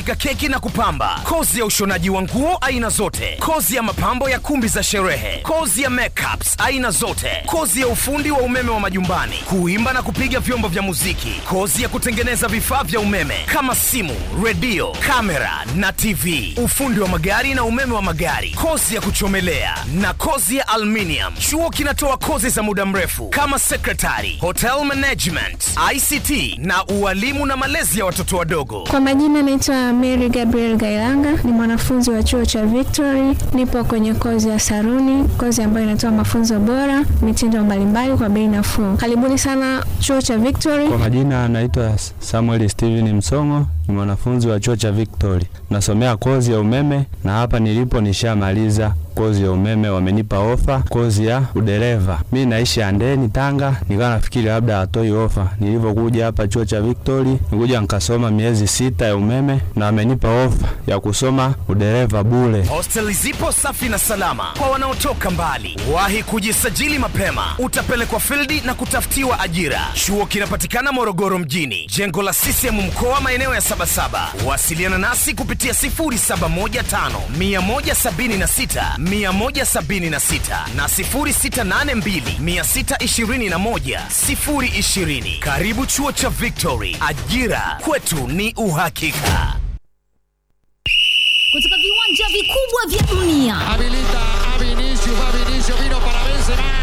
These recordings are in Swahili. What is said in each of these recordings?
kupika keki na kupamba, kozi ya ushonaji wa nguo aina zote, kozi ya mapambo ya kumbi za sherehe, kozi ya makeups aina zote, kozi ya ufundi wa umeme wa majumbani, kuimba na kupiga vyombo vya muziki, kozi ya kutengeneza vifaa vya umeme kama simu, redio, kamera na TV, ufundi wa magari na umeme wa magari, kozi ya kuchomelea na kozi ya aluminium. Chuo kinatoa kozi za muda mrefu kama secretary, hotel management, ICT na ualimu na malezi ya watoto wadogo. Kwa majina naitwa Mary Gabriel Gailanga, ni mwanafunzi wa chuo cha Victory. Nipo kwenye kozi ya saruni, kozi ambayo inatoa mafunzo bora, mitindo mbalimbali kwa bei nafuu. Karibuni sana chuo cha Victory. Kwa majina anaitwa Samuel Steven Msongo, ni mwanafunzi wa chuo cha Victory, nasomea kozi ya umeme na hapa nilipo nishamaliza kozi ya umeme, wamenipa ofa kozi ya udereva. Mi naishi Andeni, Tanga, nikawa nafikiri labda hatoi ofa. Nilivyokuja hapa chuo cha Victory, nikuja nikasoma miezi sita ya umeme na wamenipa ofa ya kusoma udereva bure. Hosteli zipo safi na salama kwa wanaotoka mbali. Wahi kujisajili mapema, utapelekwa fildi na kutafutiwa ajira. Chuo kinapatikana Morogoro mjini, jengo la CCM mkoa, maeneo ya Sabasaba. Wasiliana nasi kupitia 0715 176 176 na 0682 621 020. Karibu chuo cha Victory, ajira kwetu ni uhakika. kutoka viwanja vikubwa vya dunia Habilita a Vinicius, va Vinicius, vino para Benzema.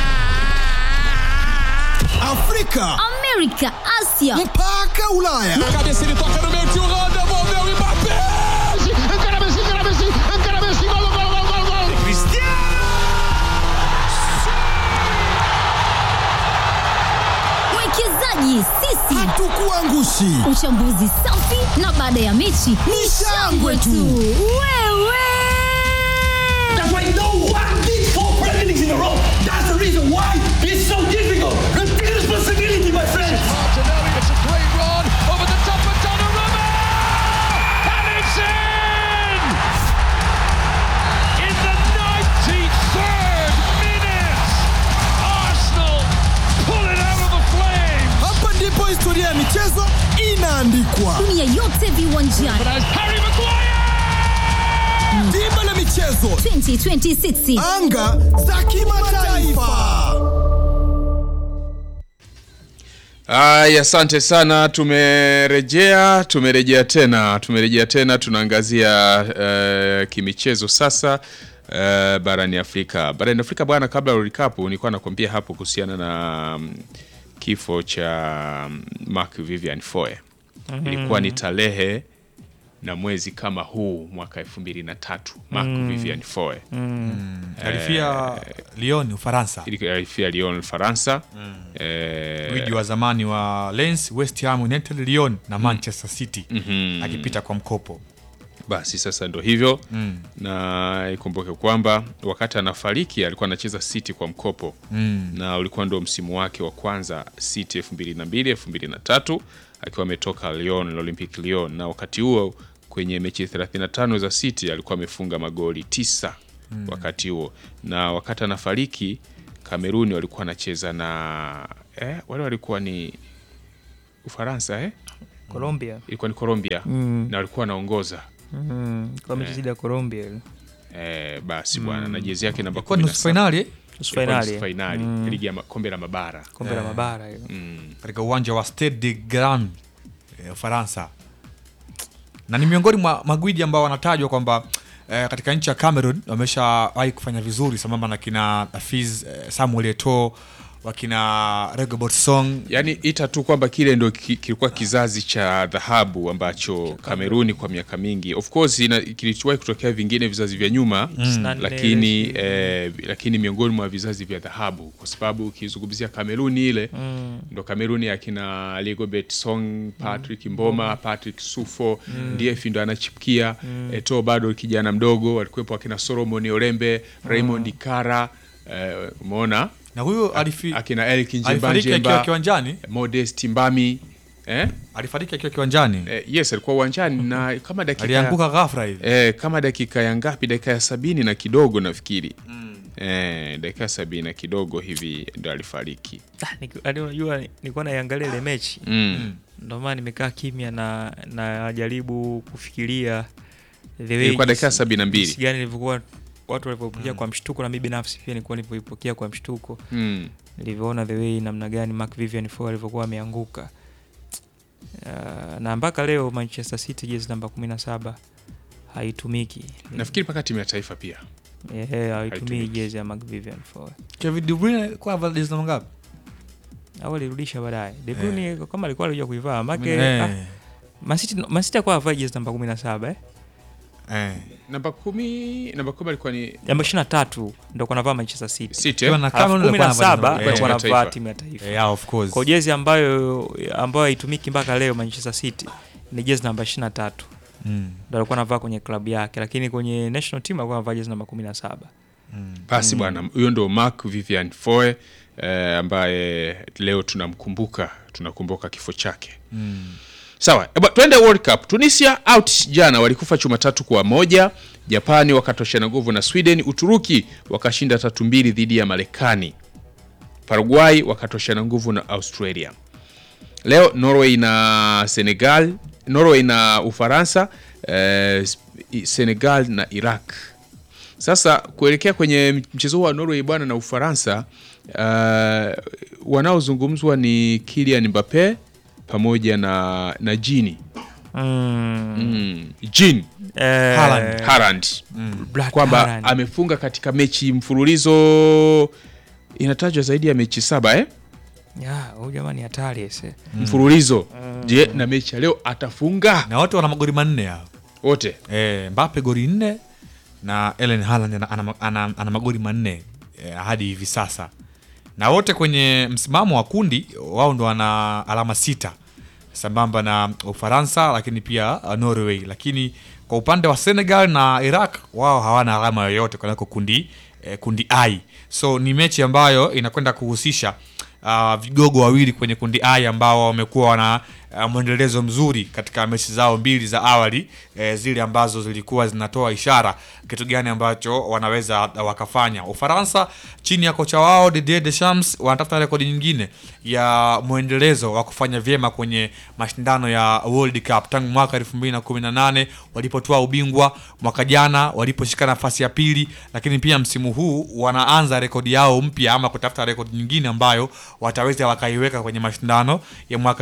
Afrika amerika asia mpaka Ulaya. Cabeça ele toca no meio, tio Rô, devolveu o Mbappé. Encara Messi, encara Messi, encara Messi, gol, gol, gol, gol, gol. mwekezaji sisi Hatukuangushi. uchambuzi safi na baada ya mechi ni shangwe tu wewe That's why no one did four Premier Leagues in a row. That's the reason why it's so difficult. Take responsibility, my friends. Martinelli, it's a great run over the top of Donnarumma. And it's in! In the 93rd minute, Arsenal pull it out of the flames. Hapa ndipo historia ya michezo inaandikwa. dunia yote viwanjani But as Harry Maguire! Dimba la michezo, 2026 anga za kimataifa. Aya, asante sana. Tumerejea, tumerejea tena, tumerejea tena. Tunaangazia uh, kimichezo sasa uh, barani Afrika. Barani Afrika bwana, kabla ya recap, nilikuwa nakwambia hapo kuhusiana na um, kifo cha um, Marc Vivian Foe. Ilikuwa ni tarehe na mwezi kama huu mwaka elfu mbili na tatu Marc Vivian Foe alifia Lyon Ufaransa, alifia Lyon Ufaransa. Eh, gwiji wa zamani wa Lens, West Ham United, Lyon na Manchester City akipita kwa mkopo. Basi sasa ndo hivyo na ikumbuke kwamba wakati anafariki alikuwa anacheza City kwa mkopo na ulikuwa ndo msimu wake wa kwanza City 2002 2003 akiwa ametoka Lyon na Olympic Lyon, na wakati huo kwenye mechi 35 za City alikuwa amefunga magoli tisa wakati huo, na wakati anafariki Kameruni walikuwa anacheza na eh, wale walikuwa ni Ufaransa eh? Colombia ilikuwa ni Colombia na walikuwa wanaongoza mm, kwa mechi dhidi ya Colombia ile Eh, basi bwana na jezi yake namba Ilikuwa ni nusu fainali eh? nusu Ilikuwa fainali nusu fainali ligi ya ma- kombe la mabara kombe la mabara ile katika uwanja wa Stade de Grand eh, Ufaransa, na ni miongoni mwa magwiji ambao wanatajwa kwamba eh, katika nchi ya Cameroon wameshawahi kufanya vizuri sambamba na kina Hafiz eh, Samuel Eto'o wakina Rigobert Song yaani ita tu kwamba kile ndo ki- kilikuwa kizazi cha dhahabu ambacho Kameruni kwa miaka mingi of course ina- kilichowahi kutokea vingine vizazi vya nyuma Mm. lakini eh, lakini miongoni mwa vizazi vya dhahabu kwa sababu ukizungumzia Kameruni ile ndo Kameruni akina Rigobert Song, Patrick Mboma, Patrick Sufo ndiye ndo anachipukia Eto'o bado kijana mdogo, walikuwepo akina Solomon Olembe, Raymond Kara eh, umeona na huyo alifi, akina Elkin Njemba alifariki akiwa Njemba, kiwanjani Modest Mbami eh? alifariki akiwa kiwanjani Eh, yes alikuwa uwanjani na kama dakika alianguka ghafla hivi eh, kama dakika ya ngapi dakika ya sabini na kidogo nafikiri eh, dakika sabini na kidogo hivi ndo alifariki Ah, niki- yaani unajua nilikuwa naiangalia ile mechi Mm. ndio maana nimekaa kimya na najaribu kufikiria the way Ilikuwa dakika jinsi- sabini na mbili. jinsi gani ilivyokuwa watu walivyopokea kwa mshtuko na mimi binafsi pia nilikuwa nilivyoipokea kwa mshtuko Mm. nilivyoona the way namna gani Mark Vivian Foe alivyokuwa ameanguka uh, na mpaka leo Manchester City jezi namba 17 haitumiki nafikiri mpaka timu ya taifa pia Eh, haitumii Haitumiki. jezi ya Mark Vivian Foe Kevin De Bruyne kwa avaa jezi namba ngapi? au alirudisha baadaye De Bruyne kama alikuwa alikuja kuivaa make Eh. ah, Man City Man City alikuwa avaa jezi namba 17 eh Eh. namba kumi namba kumi alikuwa ni namba 23 ndio kwa navaa Manchester City City, Kiwa eh? na Alafu Cameroon kumi na alikuwa anavaa saba jezi ndio namba- wanavaa taifa. timu ya taifa Yeah, of course. kwa jezi ambayo ambayo haitumiki mpaka leo Manchester City ni jezi namba 23 Mm. ndo alikuwa anavaa kwenye klabu yake lakini kwenye national team alikuwa anavaa jezi namba 17 basi bwana huyo ndo Mark Vivian Foe eh, ambaye leo tunamkumbuka tunakumbuka kifo chake sawa eba, twende World Cup Tunisia out jana walikufa chuma tatu kwa moja Japani wakatoshana nguvu na Sweden Uturuki wakashinda tatu mbili dhidi ya Marekani Paraguay wakatoshana nguvu na Australia leo Norway na Senegal Norway na Ufaransa eh, Senegal na Iraq sasa kuelekea kwenye mchezo huu wa Norway bwana na Ufaransa, uh, wanaozungumzwa ni Kylian Mbappe pamoja na na Gini mm. mm. Jean eh, Haaland. Haaland Black kwamba Haaland. amefunga katika mechi mfululizo inatajwa zaidi ya mechi saba eh? Ya, huyu jamani hatari ese mfululizo. Je, na mechi ya leo atafunga Na wote wana magoli manne hao. wote? Eh, Mbappe goli nne na Erling Haaland ana, ana, ana, ana magoli manne eh, hadi hivi sasa, na wote kwenye msimamo wa kundi wao ndo wana alama sita sambamba na Ufaransa, lakini pia uh, Norway. Lakini kwa upande wa Senegal na Iraq wao hawana alama yoyote kwenako kundi eh, kundi I. So ni mechi ambayo inakwenda kuhusisha uh, vigogo wawili kwenye kundi I ambao wamekuwa wana uh, mwendelezo mzuri katika mechi zao mbili za awali eh, zile ambazo zilikuwa zinatoa ishara kitu gani ambacho wanaweza wakafanya. Ufaransa chini ya kocha wao Didier Deschamps wanatafuta rekodi nyingine ya mwendelezo wa kufanya vyema kwenye mashindano ya World Cup tangu mwaka 2018 walipotoa ubingwa, mwaka jana waliposhika nafasi ya pili, lakini pia msimu huu wanaanza rekodi yao mpya ama kutafuta rekodi nyingine ambayo wataweza wakaiweka kwenye mashindano ya mwaka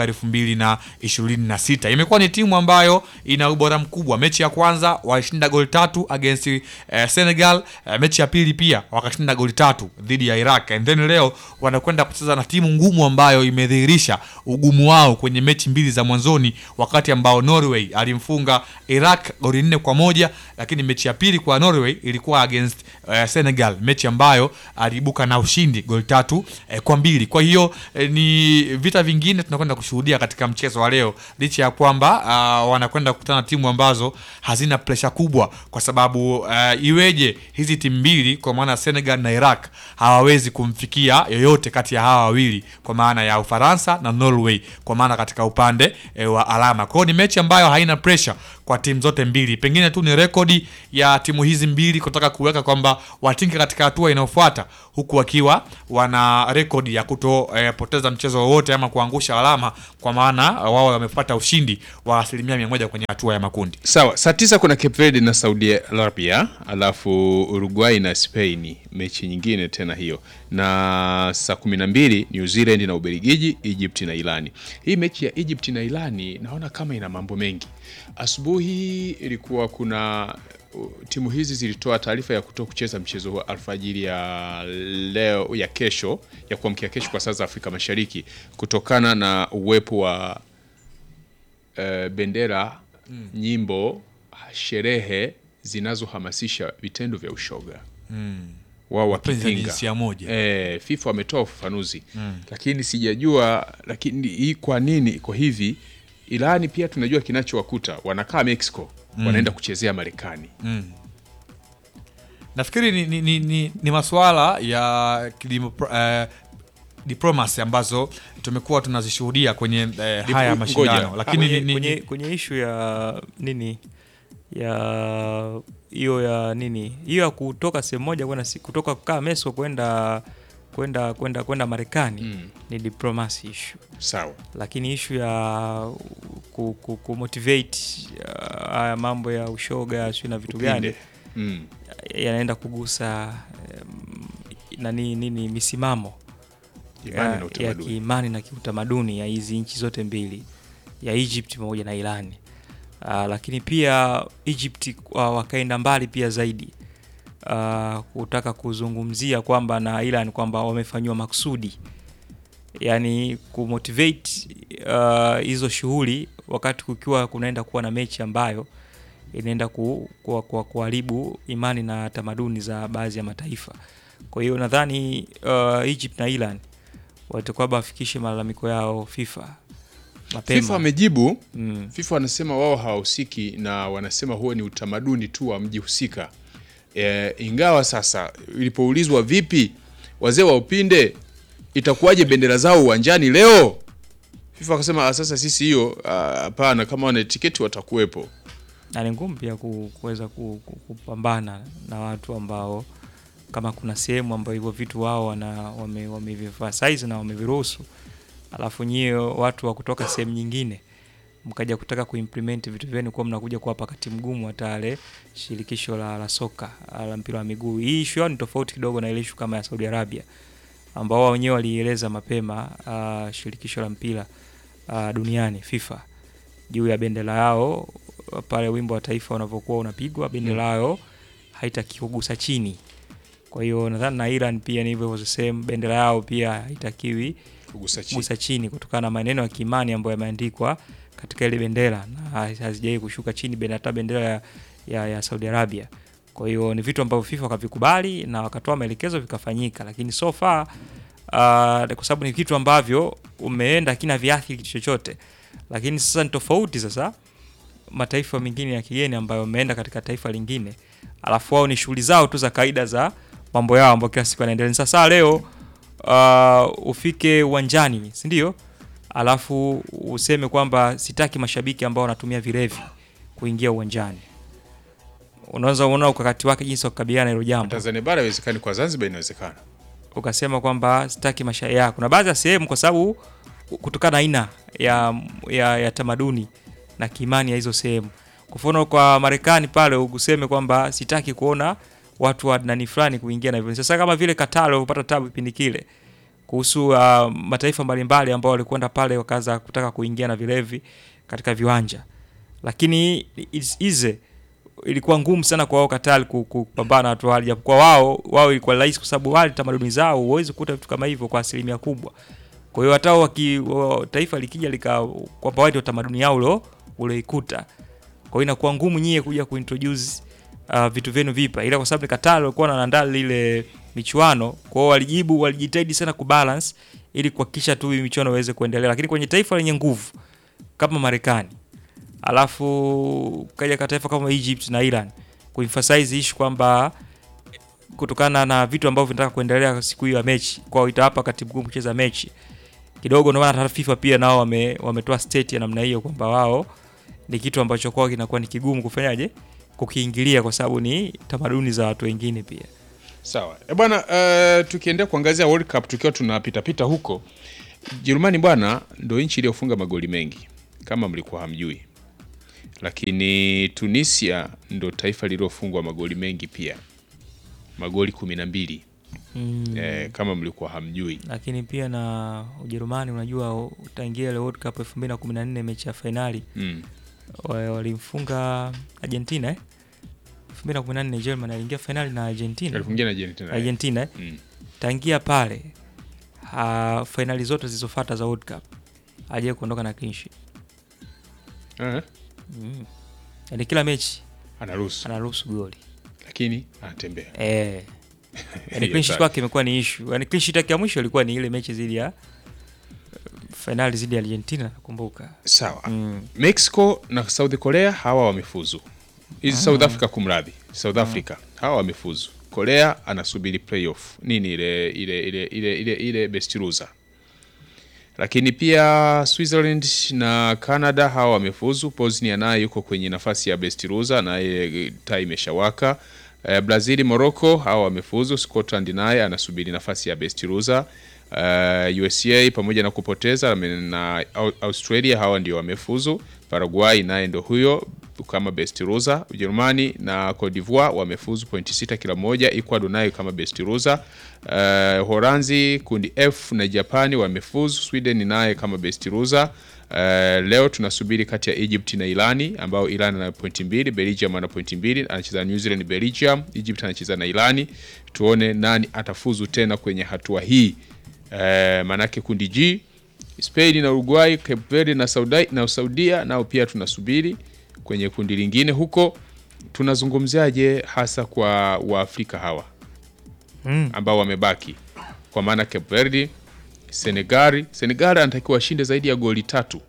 2026. Imekuwa ni timu ambayo ina ubora mkubwa. Mechi ya kwanza walishinda goli tatu against eh, Senegal. Eh, mechi ya pili pia wakashinda goli tatu dhidi ya Iraq. And then leo wanakwenda kucheza na timu ngumu ambayo imedhihirisha ugumu wao kwenye mechi mbili za mwanzoni, wakati ambao Norway alimfunga Iraq goli nne kwa moja, lakini mechi ya pili kwa Norway ilikuwa against eh, Senegal, mechi ambayo aliibuka na ushindi goli tatu eh, kwa mbili. Kwa hiyo eh, ni vita vingine tunakwenda kushuhudia katika mchezo wa leo, licha ya kwamba uh, wanakwenda kukutana na timu ambazo hazina presha kubwa, kwa sababu uh, iweje hizi timu mbili kwa maana ya Senegal na Iraq hawawezi kumfikia yoyote kati ya hawa wawili, kwa maana ya Ufaransa na Norway, kwa maana katika upande eh, wa alama. Kwa hiyo ni mechi ambayo haina pressure kwa timu zote mbili, pengine tu ni rekodi ya timu hizi mbili kutaka kuweka kwamba watinke katika hatua inayofuata, huku wakiwa wana rekodi ya kutopoteza mchezo wowote ama kuangusha alama, kwa maana wao wamepata ushindi wa asilimia mia moja kwenye hatua ya makundi. Sawa, saa tisa kuna Cape Verde na Saudi Arabia, alafu Uruguay na Spain, mechi nyingine tena hiyo, na saa kumi na mbili New Zealand na Ubelgiji, Egypt na Irani. Hii mechi ya Egypt na Irani naona kama ina mambo mengi. Asubuhi ilikuwa kuna uh, timu hizi zilitoa taarifa ya kutoa kucheza mchezo wa alfajiri ya leo ya kesho ya kuamkia kesho kwa saa za Afrika Mashariki kutokana na uwepo wa eh, bendera nyimbo sherehe zinazohamasisha vitendo vya ushoga wao Mapenzi ya wakipinga jinsia moja. e, FIFA wametoa ufafanuzi lakini sijajua lakini hii kwa nini iko hivi Irani pia tunajua kinachowakuta wanakaa Mexico wanaenda kuchezea Marekani Nafikiri ni, ni, ni, ni, ni masuala ya kilimo, eh, diplomasi ambazo tumekuwa tunazishuhudia kwenye eh, haya Ngoja. mashindano, lakini kwenye, ni, ni, kwenye, kwenye ishu ya nini ya hiyo ya nini hiyo ya kutoka sehemu moja kwenda si- kutoka kukaa Mexico kwenda kwenda kwenda kwenda Marekani Mm. ni diplomacy issue Sawa. lakini ishu ya ku, ku, ku motivate uh, haya mambo ya ushoga sio na vitu gani Upinde. Mm. yanaenda kugusa um, nani nini misimamo Imani ya, na ya utamaduni. kiimani na kiutamaduni ya hizi nchi zote mbili ya Egypt pamoja na Irani. Uh, lakini pia Egypt uh, wakaenda mbali pia zaidi uh, kutaka kuzungumzia kwamba na Iran kwamba wamefanyiwa makusudi, yani kumotivate uh, hizo shughuli wakati kukiwa kunaenda kuwa na mechi ambayo inaenda ku, ku, ku, kuharibu imani na tamaduni za baadhi ya mataifa. Kwa hiyo nadhani uh, Egypt na Iran watakuwa wafikishe malalamiko yao FIFA mapema. FIFA wamejibu Mm. FIFA wanasema wao hawahusiki na wanasema huo ni utamaduni tu wa mji husika. E, ingawa sasa ilipoulizwa vipi wazee wa upinde itakuwaje bendera zao uwanjani leo, FIFA wakasema "Ah, sasa sisi hiyo ah, hapana, kama wana tiketi watakuwepo. na ni ngumu pia ku- kuweza ku- ku- kupambana na watu ambao kama kuna sehemu ambayo hivyo vitu wao wana wame- wamevifasize na wameviruhusu, alafu nyie watu wa kutoka sehemu nyingine mkaja kutaka kuimplement vitu vyenu kuwa mnakuja kuwapa wakati mgumu hata ale shirikisho la, la soka la mpira wa miguu. Hii issue yao ni tofauti kidogo na ile issue kama ya Saudi Arabia ambao wao wenyewe walieleza mapema uh, shirikisho la mpira uh, duniani FIFA juu ya bendera yao pale wimbo wa taifa unavyokuwa unapigwa bendera yao haitaki kugusa chini. Kwa hiyo nadhani na Iran pia ni hivyo hivyo same, bendera yao pia haitakiwi Kugusa chini. kugusa chini kutokana na maneno ya kiimani ambayo yameandikwa katika ile bendera na hazijai kushuka chini bendera hata bendera ya, ya, ya Saudi Arabia. Kwa hiyo ni vitu ambavyo FIFA wakavikubali na wakatoa maelekezo vikafanyika, lakini so far uh, kwa sababu ni vitu ambavyo umeenda kina viathiri kitu chochote, lakini sasa ni tofauti sasa mataifa mengine ya kigeni ambayo wameenda katika taifa lingine, alafu wao ni shughuli zao tu za kawaida za mambo yao ambayo kila siku yanaendelea. Sasa leo uh, ufike uwanjani, si ndio? Alafu useme kwamba sitaki mashabiki ambao wanatumia vilevi kuingia uwanjani. Unaweza uona ukakati wake jinsi wa kukabiliana na hilo jambo Tanzania bara haiwezekani, kwa Zanzibar inawezekana. ukasema kwamba sitaki masha ya kuna baadhi ya sehemu kwa sababu kutokana na aina ya, ya, ya tamaduni na kiimani ya hizo sehemu. Kwa mfano kwa Marekani pale useme kwamba sitaki kuona watu wa nani fulani kuingia na hivyo. Sasa kama vile Qatar walivyopata tabu kipindi kile kuhusu uh, mataifa mbalimbali ambao walikwenda pale wakaanza kutaka kuingia na vilevi katika viwanja, lakini it's easy ilikuwa ngumu sana kwa wao Qatar ku- ku- kupambana na watu wale, japokuwa wao wao ilikuwa rahisi kwa sababu wale tamaduni zao huwezi kukuta vitu kama hivyo kwa asilimia kubwa. Kwa hiyo hata waki, wa, taifa likija lika kwamba wao ndio tamaduni yao ulo uloikuta, kwa hiyo inakuwa ngumu nyie kuja kuintroduce uh, vitu vyenu vipa, ila kwa sababu ni Qatar walikuwa wanaandaa lile michuano, kwa hiyo walijibu, walijitahidi sana kubalance ili kuhakikisha tu hii michuano iweze kuendelea, lakini kwenye taifa lenye nguvu kama Marekani alafu kaja ka taifa kama Egypt na Iran kuemphasize issue kwamba kutokana na vitu ambavyo vinataka kuendelea siku hiyo ya mechi, kwao itawapa wakati mgumu kucheza mechi kidogo. Ndio maana hata FIFA pia nao wame, wametoa state ya namna hiyo kwamba wao ni kitu ambacho kwao kinakuwa ni kigumu kufanyaje kukiingilia, kwa sababu ni tamaduni za watu wengine pia. Sawa e bwana, uh, tukiendea kuangazia World Cup tukiwa tunapita pita huko, Jerumani bwana ndo nchi iliyofunga magoli mengi kama mlikuwa hamjui, lakini Tunisia ndo taifa lililofungwa magoli mengi pia, magoli kumi na mbili Mm. eh, kama mlikuwa hamjui. Lakini pia na Ujerumani, unajua utaingia ile World Cup 2014 mechi ya fainali Mm. wa- walimfunga Argentina eh? 2014 Germany aliingia fainali na Argentina. Alifungia na Argentina, eh. Argentina eh? Mm. Tangia pale ha, fainali zote zilizofuata za World Cup hajawahi kuondoka na clean sheet. Eh, Mm. Yaani kila mechi anaruhusu anaruhusu goli. lakini anatembea Eh. Yaani Hiyo clean sheet sawa. kwake imekuwa ni issue. Yaani clean sheet yake ya mwisho ilikuwa ni ile mechi dhidi ya fainali dhidi ya Argentina nakumbuka. Sawa. Mm. Mexico na South Korea hawa wamefuzu. Hizi Ah. South Africa kumradhi. South Africa hawa wamefuzu. Korea anasubiri playoff. Nini ile ile ile ile ile, ile best loser. lakini pia Switzerland na Canada hawa wamefuzu. Bosnia naye yuko kwenye nafasi ya best loser, naye taa imeshawaka. Eh, Brazil, Morocco hawa wamefuzu. Scotland naye anasubiri nafasi ya best loser. Uh, USA pamoja na kupoteza na Au- Australia hawa ndio wamefuzu. Paraguay naye ndo huyo kama best loser. Ujerumani na Cote d'Ivoire wamefuzu pointi sita kila moja. Ecuador nayo kama best loser. Uh, Holanzi kundi F na Japani wamefuzu. Sweden naye kama best loser. Uh, leo tunasubiri kati ya Egypt na Irani ambao Iran ana pointi mbili, Belgium ana pointi mbili, anacheza na New Zealand Belgium, Egypt anacheza na Irani. Tuone nani atafuzu tena kwenye hatua hii. Uh, manake kundi G Spain na Uruguay, Cape Verde na Saudi na Saudia nao pia tunasubiri kwenye kundi lingine huko. Tunazungumziaje hasa kwa Waafrika hawa Mm. ambao wamebaki, kwa maana Cape Verde, Senegal. Senegal anatakiwa ashinde zaidi ya goli tatu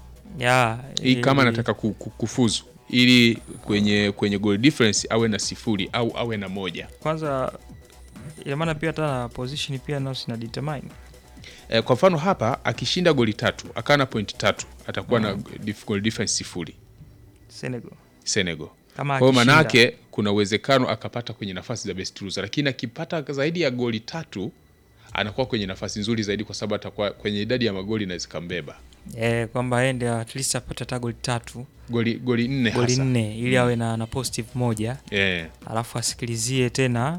ya hii kama ili- anataka ku- ku- kufuzu, ili kwenye kwenye goal difference awe na sifuri au awe na moja. kwanza ina maana pia hata na position pia nao sina determine E, kwa mfano hapa akishinda goli tatu akawa na pointi tatu atakuwa na dif- goal difference sifuri Senegal Senegal. Kama Kwa hiyo akishinda. manake kuna uwezekano akapata kwenye nafasi za best loser, lakini akipata zaidi ya goli tatu anakuwa kwenye nafasi nzuri zaidi, kwa sababu atakuwa kwenye idadi ya magoli inaweza kambeba eh, kwamba aende at least apate hata goli tatu goli goli nne goli hasa. nne ili awe na, na positive moja Eh, alafu asikilizie tena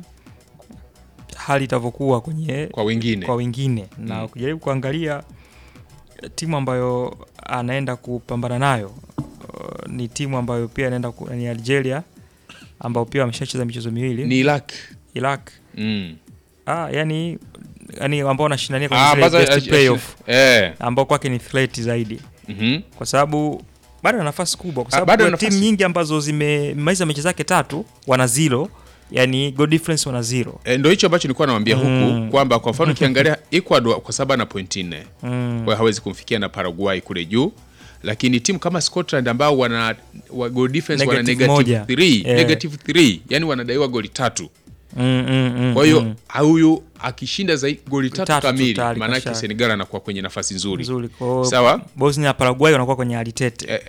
hali itavyokuwa kwenye kwa wengine kwa wengine na Mm. ukijaribu kuangalia eh, timu ambayo anaenda kupambana nayo uh, ni timu ambayo pia anaenda ku, ni Algeria ambao pia wameshacheza michezo miwili ni Iraq Iraq mm. ah, yani yani ambao wanashindania Ah, kwenye zile ambazo- best eh, playoff eh. ambao kwake ni threat zaidi Mhm. kwa sababu bado ana nafasi kubwa kwa Ah, sababu bado kuna ana timu nafasi. nyingi ambazo zimemaliza mechi zake tatu wana zero yani goal difference wana zero E, ndo hicho ambacho nilikuwa nawambia huku Mm. kwamba kwa mfano ukiangalia Ecuador kwa sababu ana pointi nne Mm. kwa hiyo hawezi kumfikia na Paraguay kule juu, lakini timu kama Scotland ambao wana wa goal difference wana Negative negative moja. 3 Yeah. negative 3 yani wanadaiwa goli tatu. mm, mm, mm, Kwa hiyo mm. huyu akishinda zaidi goli tatu, Tatu tu kamili, tayari maanake kasha- Senegal anakuwa kwenye nafasi nzuri, nzuri kwa hiyo sawa. Bosnia na Paraguay wanakuwa kwenye hali tete Eh,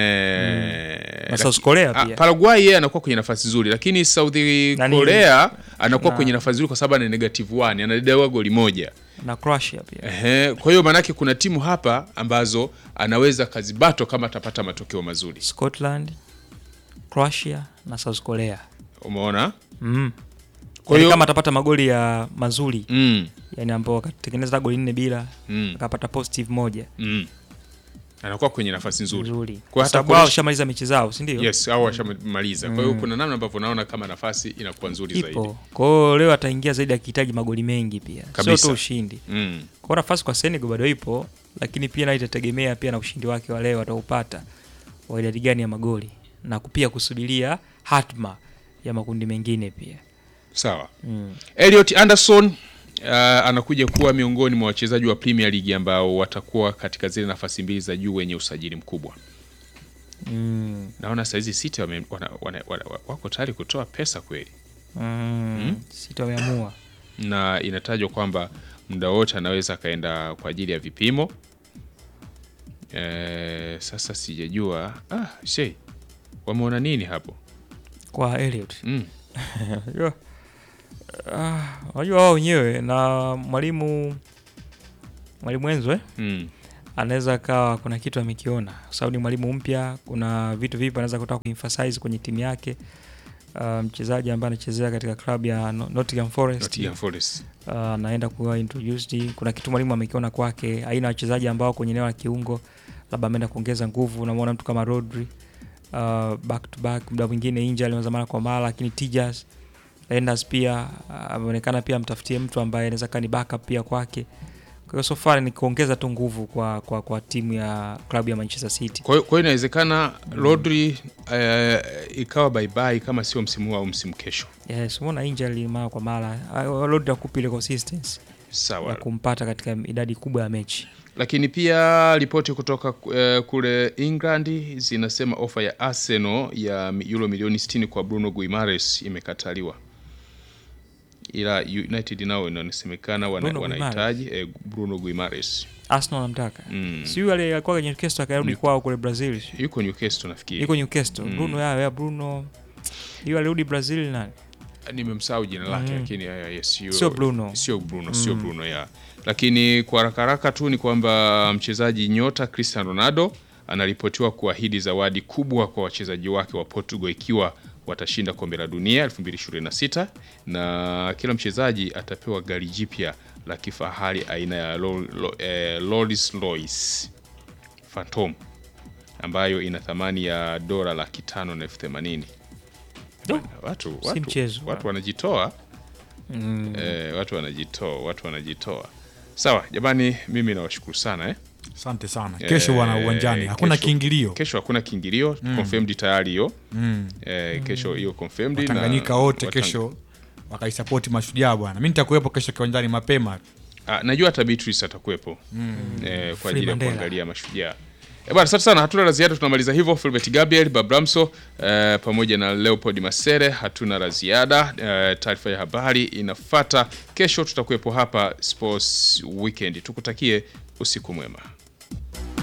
eh, Na laki- South Korea ah, pia. Paraguay yeye anakuwa kwenye nafasi nzuri, lakini South Nani- Korea anakuwa na- kwenye nafasi nzuri kwa sababu ana negative 1 anadaiwa goli moja. na Croatia pia Ehe, kwa hiyo maanake kuna timu hapa ambazo anaweza kazibato kama atapata matokeo mazuri. Scotland Croatia na South Korea Umeona? mm. Kwa Kwa hiyo- kama atapata magoli ya mazuri Mm, yani ambao akatengeneza goli nne bila mm, akapata positive moja mm. Anakuwa kwenye nafasi nzuri. nzuri Kwa kwa hata sababu wao kuonesha- washamaliza mechi zao si ndio Yes, au washamaliza. Kwa hiyo Mm. kuna namna ambavyo naona kama nafasi inakuwa nzuri zaidi. ipo kwa hiyo leo ataingia zaidi akihitaji magoli mengi pia sio Kabisa. tu ushindi Mm. kwa hiyo nafasi kwa Senegal bado ipo lakini pia nayo itategemea pia na ushindi wake wa leo ataupata wa idadi gani ya magoli na pia kusubiria hatma ya makundi mengine pia Sawa. mm. Elliot Anderson uh, anakuja kuwa miongoni mwa wachezaji wa Premier League ambao watakuwa katika zile nafasi mbili za juu wenye usajili mkubwa. Mm. Naona saizi City wame, wana, wana, wana, wako tayari kutoa pesa kweli, Mm. City wameamua na inatajwa kwamba muda wote anaweza akaenda kwa ajili ya vipimo. E, sasa sijajua ah, shei wameona nini hapo kwa Elliot mm. Unajua, ah, unajua wao wenyewe na mwalimu mwalimu Enzo eh? Mm. anaweza akawa kuna kitu amekiona kwa sababu ni mwalimu mpya kuna vitu vipi anaweza kutaka kuemphasize kwenye timu yake uh, mchezaji ambaye anachezea katika klabu ya No- Nottingham Forest Nottingham Forest. uh, anaenda kuwa introduced kuna kitu mwalimu amekiona kwake aina ya wachezaji ambao kwenye eneo la kiungo labda ameenda kuongeza nguvu unamwona mtu kama Rodri uh, back to back muda mwingine inja alianza mara kwa mara lakini Tijas Enders pia uh, ameonekana pia amtafutie mtu ambaye anaweza kaa ni backup pia kwake kwa hiyo so far ni kuongeza tu nguvu kwa, kwa, kwa timu ya klabu ya Manchester City Kwa hiyo kwa hiyo inawezekana Rodri eh, ikawa bye bye kama sio msimu huu au msimu kesho. yes umeona injury mara kwa mara uh, Rodri akupa ile consistency ya Sawa. kumpata katika idadi kubwa ya mechi Lakini pia ripoti kutoka eh, kule England zinasema ofa ya Arsenal ya mi- euro milioni 60 kwa Bruno Guimaraes imekataliwa. ila United nao inasemekana wana- Bruno wanahitaji eh, Bruno Guimares Arsenal anamtaka Mm. si yule alikuwa kwenye Newcastle akarudi kwao kule Brazil yuko Newcastle nafikiri yuko Newcastle Mm. Bruno ya, ya Bruno hiyo alirudi Brazil nani nimemsahau jina lake Mm. lakini ya, ya, sio Sio Bruno. sio Bruno sio Mm. Bruno ya lakini kwa haraka haraka tu ni kwamba mchezaji nyota Cristiano Ronaldo anaripotiwa kuahidi zawadi kubwa kwa wachezaji wake wa Portugal ikiwa watashinda kombe la dunia 2026 na kila mchezaji atapewa gari jipya la kifahari aina ya Ro- Ro- eh, Rolls Royce Phantom ambayo ina thamani ya dola laki tano na elfu themanini watu, si watu, mchezo. watu wanajitoa Mm. eh, watu wanajitoa watu wanajitoa sawa jamani mimi nawashukuru sana eh. Asante sana. Kesho bwana uwanjani, hakuna kesho- kiingilio. kesho hakuna kiingilio Mm. confirmed tayari hiyo Mm. eh, kesho hiyo confirmed na Watanganyika wote Watang- kesho wakaisapoti mashujaa bwana. Mimi nitakuwepo kesho kiwanjani mapema. Ah, najua hata Beatrice atakuwepo Mm. eh, kwa Free ajili ya Mandela. kuangalia mashujaa Eh, bwana asante sana hatuna la ziada tunamaliza hivyo Filbert Gabriel Babramso eh, pamoja na Leopold Masere hatuna la ziada eh, taarifa ya habari inafata kesho tutakuwepo hapa Sports Weekend tukutakie usiku mwema